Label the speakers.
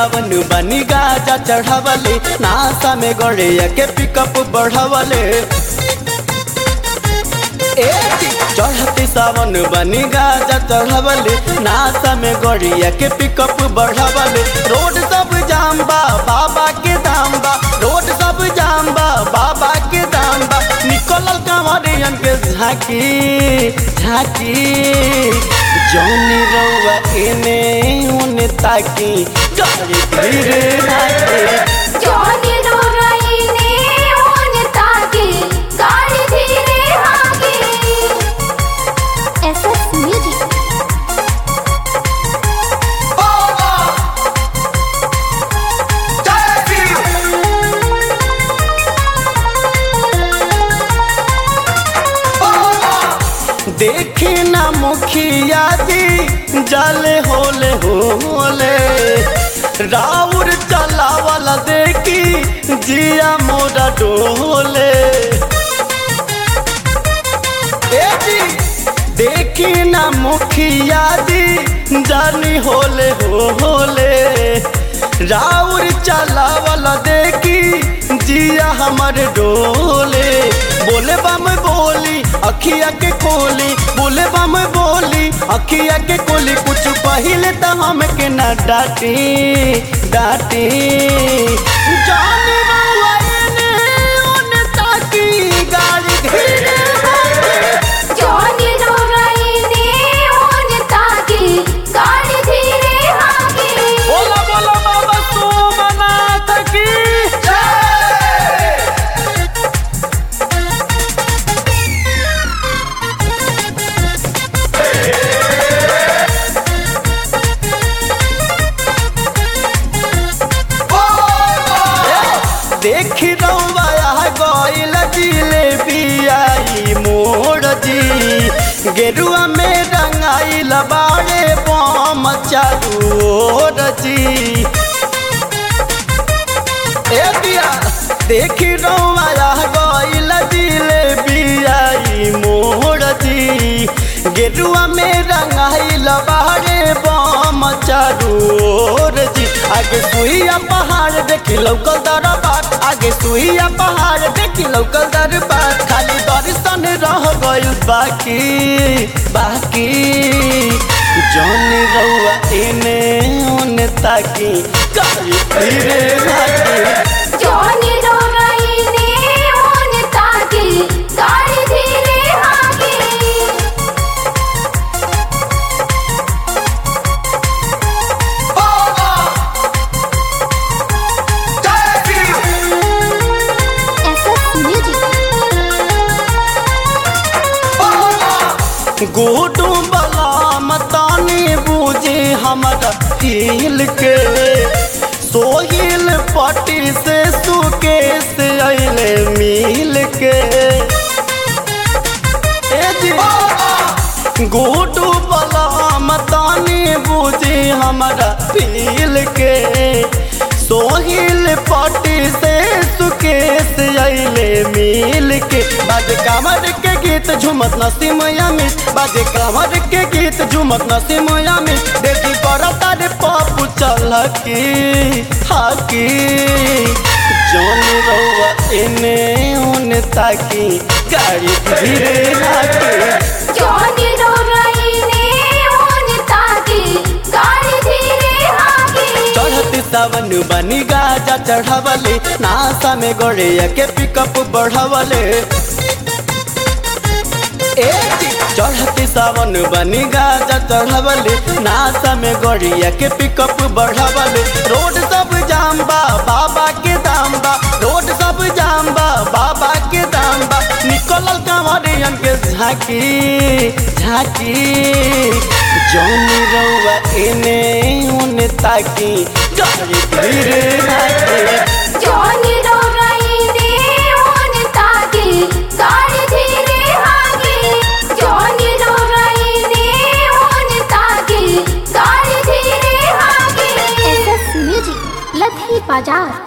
Speaker 1: सावन बनी गाजा चढ़ावले नासा में गड़िया के पिकअप बढ़ावले ए जी, चढ़ती सावन बनी गाजा चढ़ावले नासा में गड़िया के पिकअप बढ़ावले रोड सब जाम बा बाबा के दाम बा रोड सब जाम बा बाबा के दाम बा निकलल कांवरियन के झांकी झांकी जौनी रउआ एने ओने ताकी गाड़ी धीरे नाचे
Speaker 2: जोनी रोराइने ओन ताके गाड़ी धीरे आगे एसएस म्यूजिक
Speaker 1: देखी ना मुखिया जी जाले होले होले राउर चलावला देखी जिया मोरा डोले ए जी, देखी ना मुखिया जी जानी होले होले राउर चलावला देखी जिया हमर डोले बोले बम बोली अखिया के कोली बोले बम बोली अखिया के कोली कुछ पहिले तो हमके ना डांटी डांटी जाने रउआ एने ओने ताकी गाड़ी धीरे
Speaker 2: जोनी रोराइने ओन ताके गाड़ी धीरे आगे
Speaker 1: बोला बोला बाबा सोमनाथ की देखी रउआ गइल जिलेबियाई मोड़ जी गेरुआ में रंगाइल बाड़े बम चारू ओर जी ए दिया देखी रउआ गइल जिलेबियाई मोड़ जी गेरुआ में रंगाइल बाड़े बम चारू ओर जी आगे सुइया पहाड़ देखी लौकल दरबार आगे सुइया पहाड़ देखी लौकल दरबार खाली दर्शन रह गइल बाकी बाकी जौन रउआ एने ओने ताकी गाड़ी धीरे भागी
Speaker 2: जोनी रोराइने ओन ताके गाड़ी धीरे आगे एसएस म्यूजिक
Speaker 1: गोटू बलाम तानी बूझे हमारा फील के सोहिल पट्टी से सुकेश अइले मिल के ए जी, गोटू बलाम तानी बूझे हमारा फील के सोहिल पट्टी से सुकेश अइले मिल के बाजे कामर के गीत झुमत नसीम यामिस बाजे कामर के गीत झुमत नसीम यामिस देखी पर तारे पापू चल की हाकी जौन रउआ एने ओने ताकी गाड़ी धीरे हाकी
Speaker 2: जोनी रोराइने ओन ताके गाड़ी धीरे आगे
Speaker 1: चढ़ती सावन बनी गाजा चढ़ावले नासा में गड़िया के पिकअप बढ़ावले ए जी, चढ़ती सावन बनी गाजा चढ़ावले नासा में गड़िया के पिकअप बढ़ावले रोड सब जाम बा बाबा के दाम बा रोड सब जाम बा बाबा के दाम बा निकलल कांवरियन के झांकी झांकी जौन रउआ एने ओने ताकी गाड़ी धीरे नाचे
Speaker 2: जोनी रोराइने ओन ताके गाड़ी धीरे आगे जोनी रोराइने ओन ताके गाड़ी धीरे आगे एसएस म्यूजिक लधी बाजार